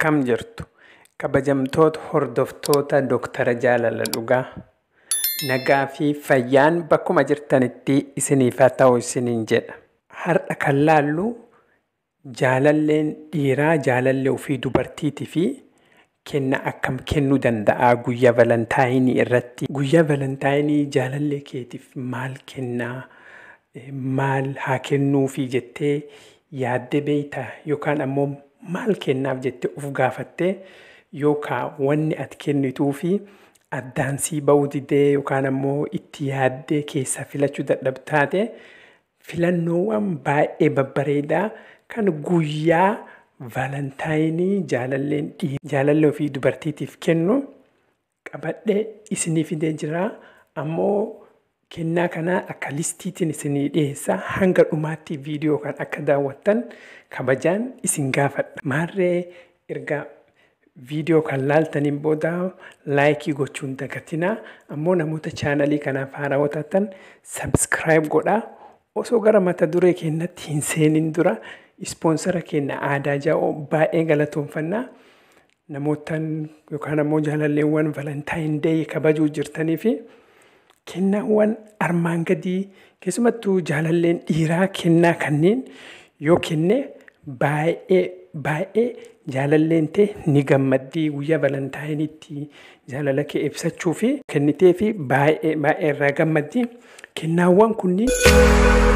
akkam jirtu kabajamtoota hordoftoota Dooktara Jaalala Dhugaa nagaa fi fayyaan bakkuma jirtanitti isiniif haa ta'u isiniin jedha. Har'a kan laallu jaalalleen dhiiraa jaalallee ofii dubartiitii fi kenna akkam kennuu danda'a guyyaa valantaayinii irratti. Guyyaa valantaayinii jaalallee keetiif maal kennaa maal haa kennuufi jettee yaaddee beektaa yookaan ammoo maal kennaaf jettee of gaafattee yookaan wanni ati kennituu fi addaan sii ba'uu didee yookaan ammoo itti yaaddee keessaa filachuu dadhabtaate filannoowwan baay'ee babbareedaa kan guyyaa valantaayinii jaalalleen jaalallee ofii dubartiitiif kennu qabadhee isinii fidee jira ammoo kennaa kanaa akka listiitiin isinii dhiyeessa hanga dhumaatti viidiyoo kan akka daawwattan kabajaan isin gaafadha. Maarree erga viidiyoo kan laaltaniin booda laayikii gochuun dagatinaa ammoo namoota chaanalii kanaaf haarawaa taatan sabskiraayib godhaa osoo gara mata duree keenyatti hin seenin dura ispoonsara keenya aadaa jaa'oo baay'ee galatoomfannaa. Namootaan yookaan ammoo jaalalleewwan valantaayinii deeyii kabajuu jirtanii fi kennaawwan armaan gadii keessumattuu jaalalleen dhiiraa kennaa kanneen yoo kenne baay'ee baay'ee jaalalleen ta'e ni gammaddii guyyaa valantaayiniitti jaalala kee ibsachuu fi kennitee fi baay'ee baay'ee irraa gammaddii kennaawwan kunniin